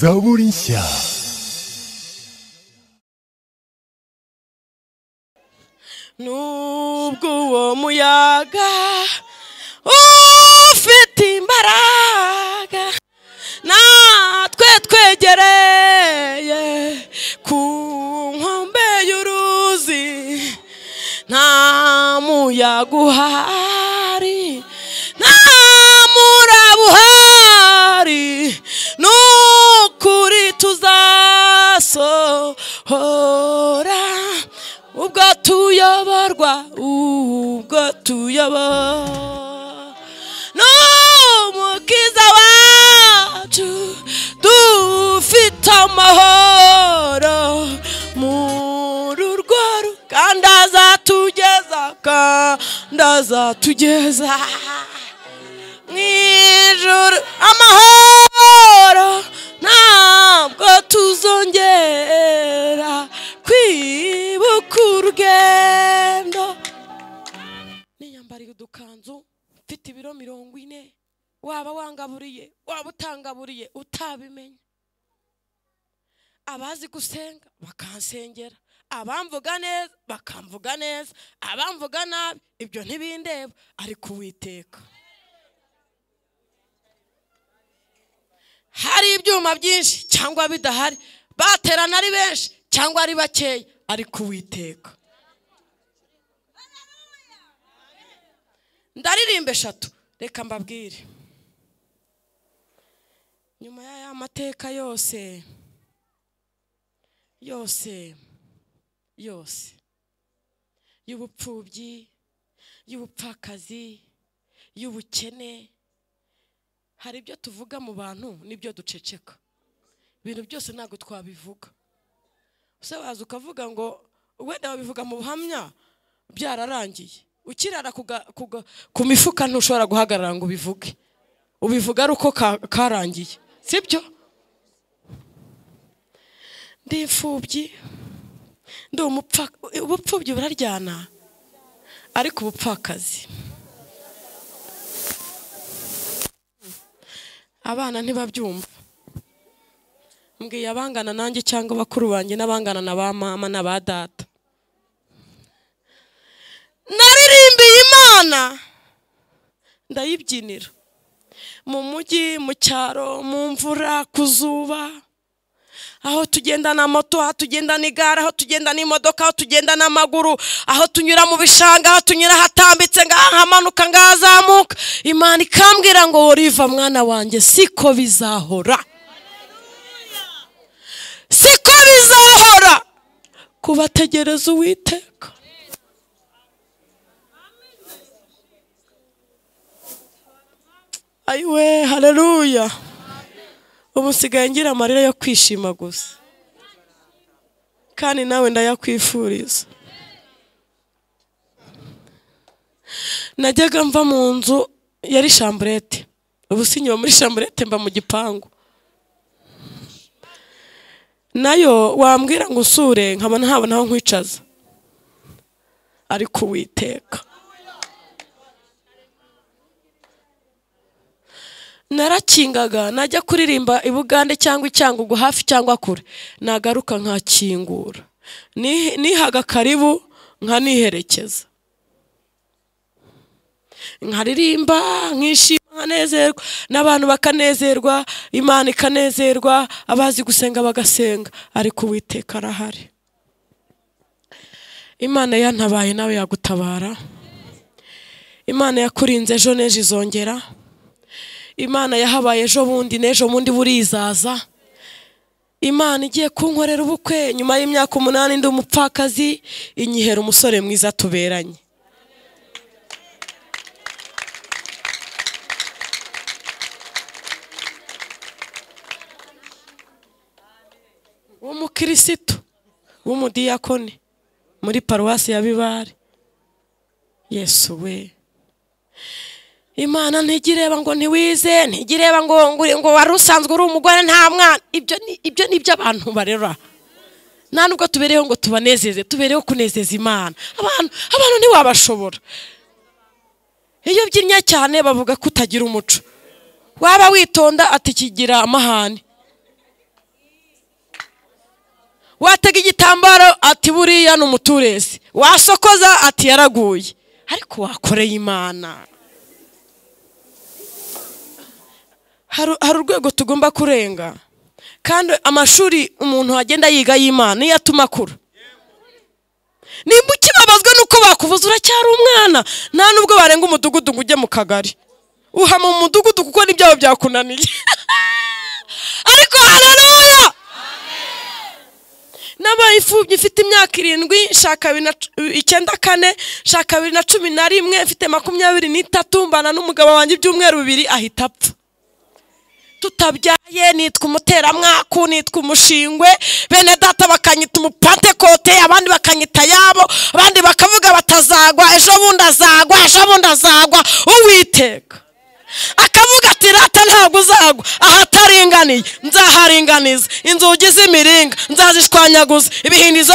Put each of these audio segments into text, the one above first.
Zaborinsia. nubwo uwo muyaga ufite imbaraga natwe twegereye ku nkombe y'uruzi nta muyaga uhari nta muraba uhari ni ukuri tuzasohora ubwo tuyoborwa ubwo tuyoborwa n'umukiza wacu dufite amahoro muri urwo ruganda azatugeza kandi azatugeza mu ijoro amahoro ntabwo tuzongera kwibuka urugendo niyambariye udukanzu mfite ibiro mirongo ine waba wangaburiye waba utangaburiye utabimenya abazi gusenga bakansengera abamvuga neza bakamvuga neza abamvuga nabi ibyo ntibindeba ariko uwiteka hari ibyuma byinshi cyangwa bidahari baterana ari benshi cyangwa ari bakeya ariko uwiteka ndaririmba eshatu reka mbabwire nyuma y'aya mateka yose yose yose y'ubupfubyi y'ubupfakazi y'ubukene hari ibyo tuvuga mu bantu n'ibyo duceceka ibintu byose ntabwo twabivuga ese waza ukavuga ngo wenda wabivuga mu buhamya byararangiye ukirara kuga- kuga- ku mifuka ntushobora guhagarara ngo ubivuge ubivuga ari uko ka- karangiye sibyo ndi imfubyi ndi umupfa ubupfubyi buraryana ariko ubupfakazi abana ntibabyumva mbwiye abangana nanjye cyangwa bakuru banjye n'abangana na ba mama na ba data naririmbiye imana ndayibyinira mu mujyi mu cyaro mu mvura ku zuba aho tugenda na moto aho tugenda n'igare aho tugenda n'imodoka aho tugenda n'amaguru aho tunyura mu bishanga aho tunyura hatambitse ngaha hamanuka ngaha hazamuka imana ikambwira ngo woriva mwana wanjye siko bizahora siko bizahora kubategereza uwiteka ayiwe hareruya ubu nsigaye ngira amarira yo kwishima gusa kandi nawe ndayakwifuriza najyaga mva mu nzu yari shamburete ubu sinyura muri shamburete mba mu gipangu nayo wambwira ngo usure nkabona ntabona aho nkwicaza ariko uwiteka narakingaga najya kuririmba i bugande cyangwa i cyangugu hafi cyangwa kure nagaruka nkakingura Ni- nihaga karibu nkaniherekeza nkaririmba nkishima nkanezerwa n'abantu bakanezerwa imana ikanezerwa abazi gusenga bagasenga ariko uwiteka arahari imana yantabaye nawe yagutabara imana yakurinze ejo n'ejo izongera imana yahabaye ejo bundi n'ejo bundi burizaza imana igiye kunkorera ubukwe nyuma y'imyaka umunani ndi umupfakazi inyihera umusore mwiza tuberanye w'umukirisitu w'umudiyakoni muri paruwasi ya bibare yesu we imana ntigireba ngo ntiwize ntigireba ngo ngo ngo wari usanzwe uri umugore nta mwana ibyo ni ibyo ni iby'abantu barera nta nubwo tubereyeho ngo tubanezeze tubereyeho kunezeza imana abantu abantu ntiwabashobora iyo ubyinnye cyane bavuga ko utagira umuco waba witonda ati kigira amahane watega igitambaro ati buriya ni umuturesi wasokoza ati yaraguye ariko wakoreye imana Hari- hari urwego tugomba kurenga kandi amashuri umuntu agenda yiga y'imana niyo atuma akura nimba ukibabazwa n'uko bakuvuza uracyari umwana nta n'ubwo warenga umudugudu ngo ujye mu kagari uhama mu mudugudu kuko n'ibyabo byakunaniye ariko hararuya nabaye imfubyi mfite imyaka irindwi nshaka bibiri na cu- icyenda kane nshaka bibiri na cumi na rimwe mfite makumyabiri n'itatu mbana n'umugabo wanjye ibyumweru bibiri ahita apfa tutabyaye nitwa umuteramwaku nitwa umushingwe bene data bakanyita umupantekote abandi bakanyita yabo abandi bakavuga batazagwa ejo bundi azagwa ejo bundi azagwa uwiteka akavuga ati rata ntabwo uzagwa ahataringaniye nzaharinganiza inzugi z'imiringa nzazishwanyaguza ibihindizo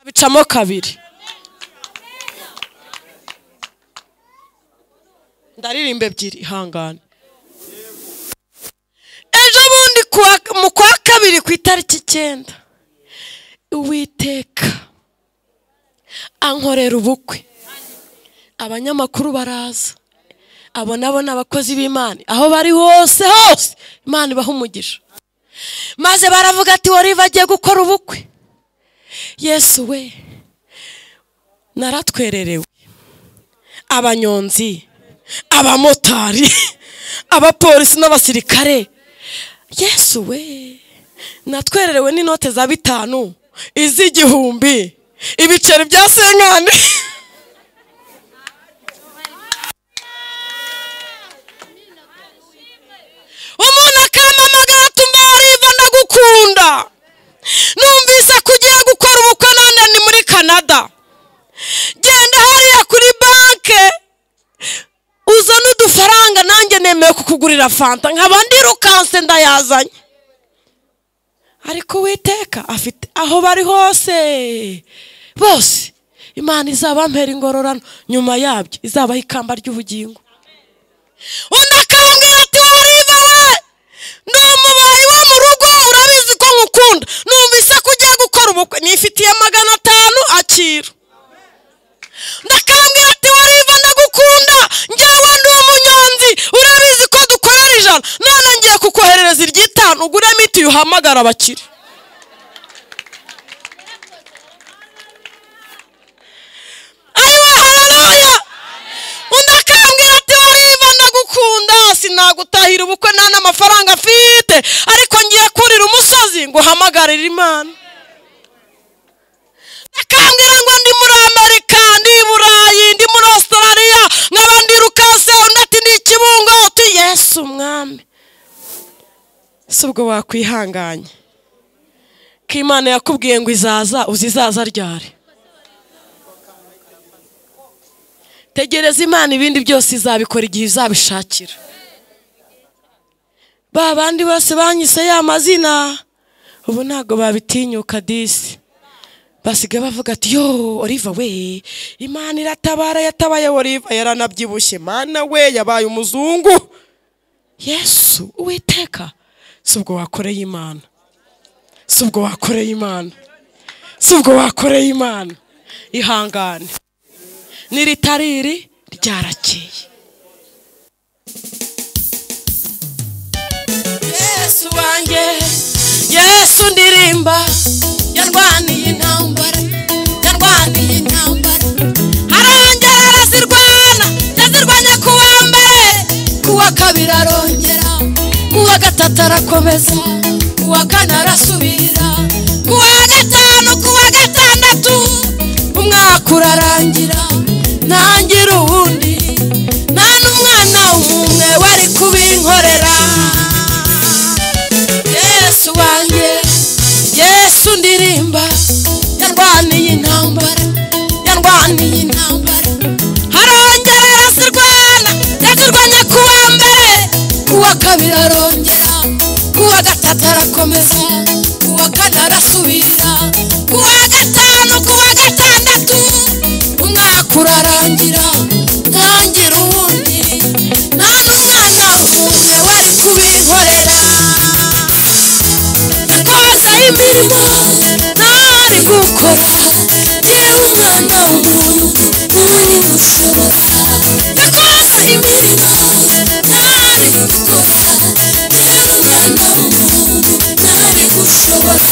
bicamo kabiri ndaririmba ebyiri ihangane ejo bundi kuwa- mu kwa kabiri ku itariki icyenda uwiteka ankorera ubukwe abanyamakuru baraza abo nabo ni abakozi b'imana aho bari hose hose imana ibaha umugisha maze baravuga ati wari bagiye gukora ubukwe yesu we naratwererewe abanyonzi abamotari abapolisi n'abasirikare yesu we natwererewe n'inote za bitanu iz'igihumbi ibiceri bya senkani umuntu akampamagara ati mbariva ndagukunda numvise ko ugiye gukora ubukwe none ni muri canada genda hariya kuri banke uzana udufaranga nanjye nemeye kukugurira fanta nkaba ndirukanse ndayazanye ariko uwiteka afite aho bari hose bose imana izaba mpera ingororano nyuma yabyo izabaho ikamba ry'ubugingo undi akababwira ati wariva we ndi umubayi wo mu rugo urabizi ko nkukunda numvise ko ugiye gukora ubukwe nifitiye magana atanu akira ndakambwira ati wariva ndagukunda njyewe ndi umunyonzi urabizi ko dukorera ijana none ngiye kukoherereza iry'itanu ugure miti uhamagara abakire ayiwa hararuya undi akambwira ati wariva ndagukunda sinagutahira ubukwe nta n'amafaranga afite ariko ngiye kurira umusozi ngo uhamagarire imana akambwira ngo ndi muri amerika ndi i burayi ndi muri australia nkaba ndi rukase undi ati ndi ikibungo uti yesu umwami si ubwo wakwihanganye ko imana yakubwiye ngo izaza uzi izaza ryari tegereza imana ibindi byose izabikora igihe izabishakira ba bandi bose banyise ya mazina ubu ntabwo babitinyuka disi basigaye bavuga ati yo oliva we imana iratabara yatabaye oliva yaranabyibushye mana we yabaye umuzungu yesu uwiteka si ubwo wakoreye imana si ubwo wakoreye imana si ubwo wakoreye imana ihangane n'iritariri ryarakeye yesu wanjye yesu ndirimba yarwaniye intambara yarwaniye intambara arongera arazirwana yazirwanya ku wa mbere ku wa kabiri arongera ku wa gatatu arakomeza ku wa kane arasubira ku wa gatanu ku wa gatandatu umwaka urarangira ntangira uwundi nta n'umwana umwe wari kubinkorera yesu wanjye yesu ndirimba yarwaniye intambara yarwaniye intambara harongera yazirwana yazirwanya ku wa mbere ku wa kabiri arongera ku wa gatatu arakomeza ku wa kane arasubira ku wa gatanu ku wa gatandatu umwaka urarangira ntangira uwundi nta n'umwana umwe wari kubinkorera yakoze imirimo ntari gukora yewe umwana w'umuntu uri mushobora yakoze imirimo ntari gukora yewe umwana w'umuntu ntari gushobora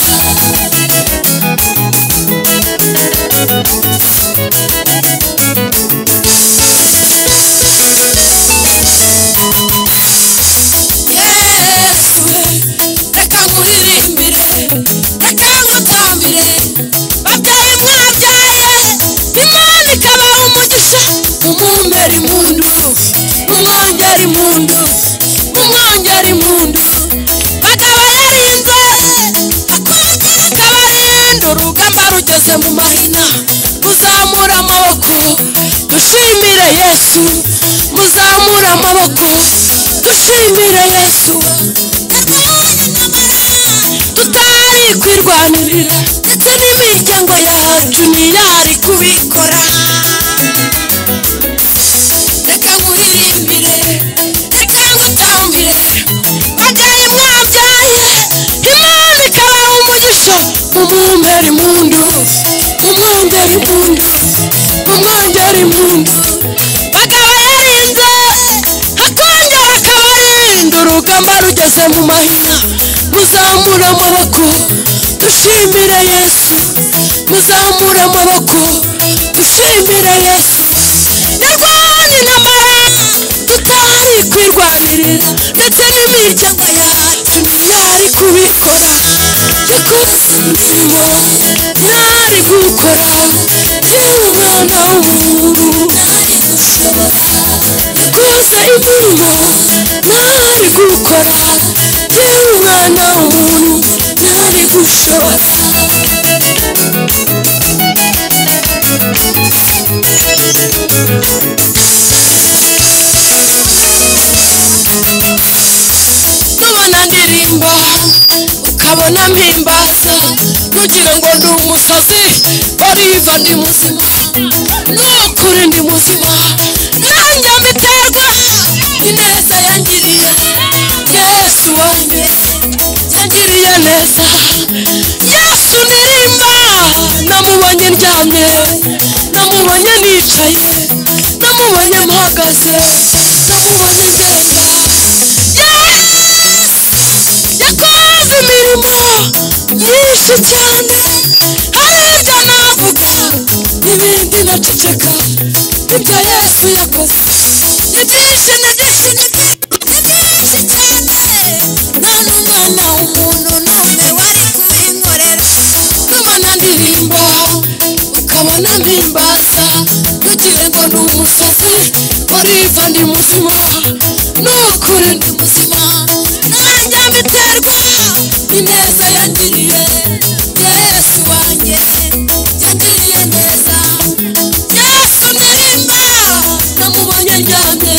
yesu we reka nkuhirimbire reka nkutambire babyeyi mwabyaye imana ikabaha umugisha mumumbere impundu mumwongere impundu mumwongere impundu bakabarinze akongera akabarinda urugamba rugeze mu mahina muzamura amaboko dushimire yesu muzamura amaboko dushimire yesu tutari kwirwanirira ndetse n'imiryango yacu ntiyari kubikora reka nkuririmbire reka ngutambire bagaye mwabyaye imana ikabaha umugisha mumumbere impundu mumwongere impundu mumwongere impundu bagabo yarinze akongera akabarinda urugamba rugeze mu mahina muzamura amaboko dushimire yesu muzamura amaboko dushimire yesu nyarwani n'amahanga tutari kwirwanirira ndetse n'imiryango yacu ntiyari kubikora yakoze imirimo ntari gukora yewe umwana w'umuntu yakoze imirimo ntari gukora yewe umwana w'umuntu ntari gushobora nubona ndirimba ukabona mpimbaza ntugire ngo ndi umusazi bariva ndi muzima nukuri ndi muzima nanjye mbiterwa ineza yangiriye yesu wanjye yangiriye neza yesu ndirimba namubonye ndyamye namubonye nicaye namubonye mpagaze namubonye ngenda yesu yakoze imirimo myinshi cyane hari ibyo navuga n'ibindi naceceka ibyo yesu yakoze ni byinshi ni byinshi ni byinshi ni byinshi cyane nta n'umwana w'umuntu n'umwe wari kubinkorera nubona ndirimba ukabona mpimbaza ntugire ngo ni umusazi wariva ndi muzima nukuri ndi muzima nanjye mbiterwa ineza yangiriye yesu wanjye yangiriye neza yesu ndirimba namubonye ndyamye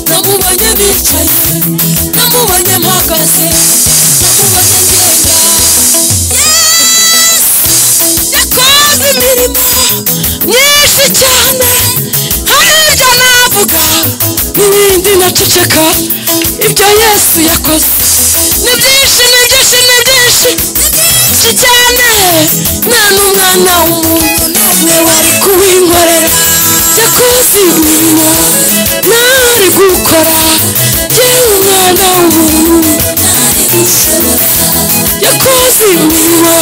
namubonye nicaye namubonye mpagaze namubonye ngenda yesu yakoze imirimo myinshi cyane hari ibyo navuga n'ibindi naceceka ibyo yesu yakoze ni byinshi ni byinshi ni byinshi ni byinshi cyane nta n'umwana w'umuntu n'umwe wari kubinkorera yakoze imirimo ntari gukora yewe umwana w'umuntu ntari gushobora yakoze imirimo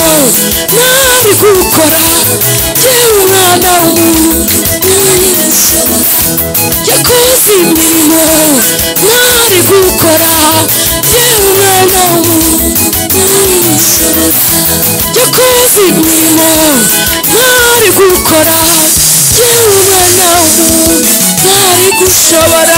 ntari gukora yewe umwana w'umuntu yakoze imirimo ntari gukora yewe umwana w'umuntu yakoze imirimo ntari gukora yewe umwana w'umuntu ntari gushobora